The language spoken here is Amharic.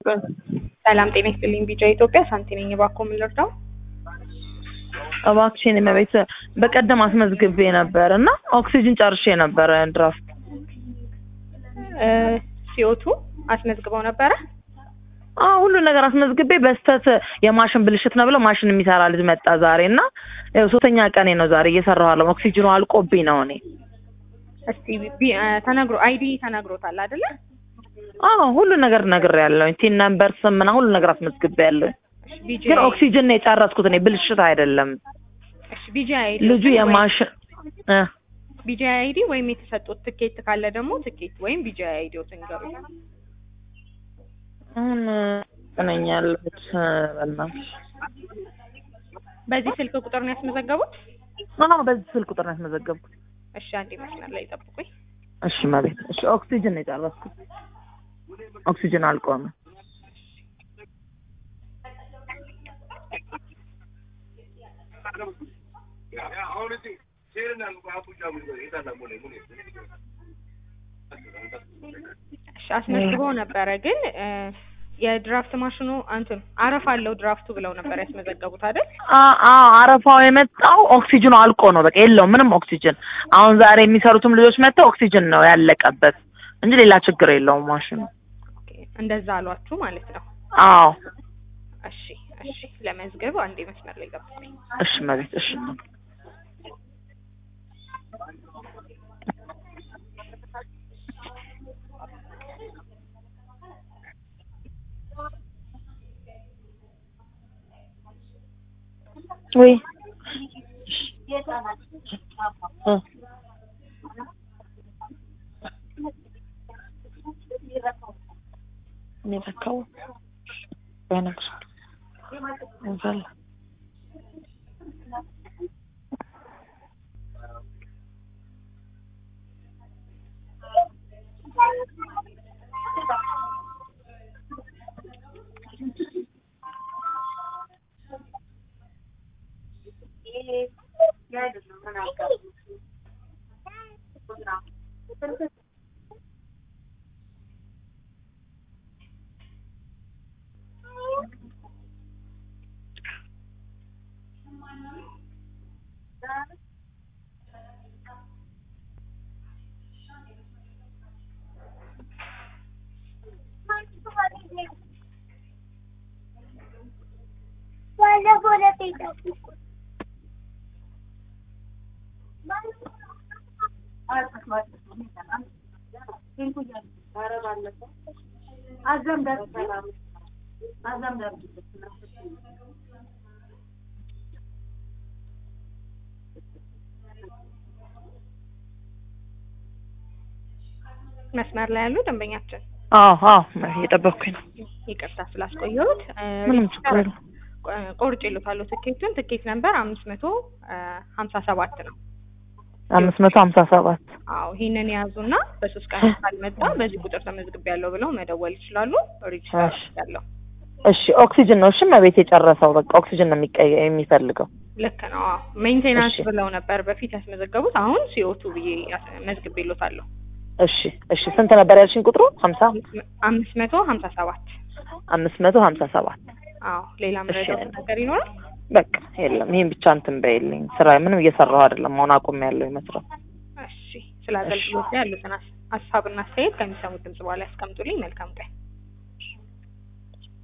ሰላም ጤና ይስጥልኝ። ቢጫ ኢትዮጵያ ሳንቲ ነኝ። እባክዎ ምን ልርዳው? እባክሽን እመቤት በቀደም አስመዝግቤ ነበር እና ኦክሲጅን ጨርሼ ነበረ ድራፍት ሲኦቱ አስመዝግበው ነበረ። አዎ ሁሉ ነገር አስመዝግቤ በስተት የማሽን ብልሽት ነው ብለው ማሽን የሚሰራ ልጅ መጣ ዛሬ እና ያው ሶስተኛ ቀኔ ነው ዛሬ እየሰራሁ ያለው ኦክሲጅኑ አልቆብኝ ነው እኔ እስቲ ቢ- እ፣ ተነግሮ አይዲ ተነግሮታል አይደለ? አዎ ሁሉ ነገር ነግሬያለሁኝ ቲን ነምበር ስም ምናምን ሁሉ ነገር አስመዝግቤያለሁኝ ቢጂ ግን ኦክሲጅን ነው የጨረስኩት እኔ ብልሽት አይደለም እሺ ቢጂ አይዲ ልጁ የማሽን እ ቢጂ አይዲ ወይም የተሰጡት ትኬት ካለ ደግሞ ትኬት ወይም ቢጂ አይዲው ትንገሩ። አሁን ነኝ ያለሁት በእናትሽ በዚህ ስልክ ቁጥር ነው ያስመዘገቡት? አዎ በዚህ ስልክ ቁጥር ነው ያስመዘገብኩት እሺ አንዴ መስመር ላይ ጠብቁኝ። እሺ መቤት እሺ ኦክሲጅን ነው የጨረስኩት ኦክሲጅን አልቆመ እሺ አስመዝግበው ነበረ ግን እ፣ የድራፍት ማሽኑ እንትን አረፍ አለው ድራፍቱ ብለው ነበር ያስመዘገቡት አይደል? አ- አዎ አረፋው የመጣው ኦክሲጅኑ አልቆ ነው። በቃ የለውም ምንም ኦክሲጅን። አሁን ዛሬ የሚሰሩትም ልጆች መጥተው ኦክሲጅን ነው ያለቀበት እንጂ ሌላ ችግር የለውም ማሽኑ። ኦኬ፣ እንደዛ አሏችሁ ማለት ነው። አዎ እሺ እሺ፣ ለመዝገብ አንዴ መስመር ላይ ጠብቁኝ። እሺ መቤት እሺ ወይ እ እኔ በቃው በነግር እንዘል መስመር ላይ ያሉ ደንበኛችን አዎ አዎ እየጠበቅኩኝ ነው። ይቅርታ ስላስቆየሁት እ፣ ምንም ችግር የለውም። ቆ- ቆርጬልዎታለሁ ትኬቱን። ትኬት ነምበር አምስት መቶ ሀምሳ ሰባት ነው። አምስት መቶ ሀምሳ ሰባት አዎ ይሄንን የያዙና በሶስት ቀን ካልመጣ በዚህ ቁጥር ተመዝግቤያለሁ ብለው መደወል ይችላሉ። ሪጅስተር እሺ። ያለው እሺ ኦክሲጅን ነው እሺ መቤት የጨረሰው በቃ ኦክሲጅን ነው የሚቀየ የሚፈልገው ልክ ነው። አዎ ሜንቴናንስ እሺ። ብለው ነበር በፊት ያስመዘገቡት። አሁን ሲኦቱ ብዬ ያስ- መዝግቤልዎታለሁ። እሺ እሺ ስንት ነበር ያልሽኝ ቁጥሩ ሀምሳ አምስት መቶ ሀምሳ ሰባት አምስት መቶ ሀምሳ ሰባት አዎ ሌላ መረጃ ነገር ይኖራል? በቃ የለም ይሄን ብቻ እንትን በይልኝ ስራ ምንም እየሰራሁ አይደለም አሁን አቁሜያለሁ መስራት እሺ ስለ አገልግሎት ያሉትን ሀሳብና አስተያየት ከሚሰሙት ድምጽ በኋላ ያስቀምጡልኝ። መልካም ቀን።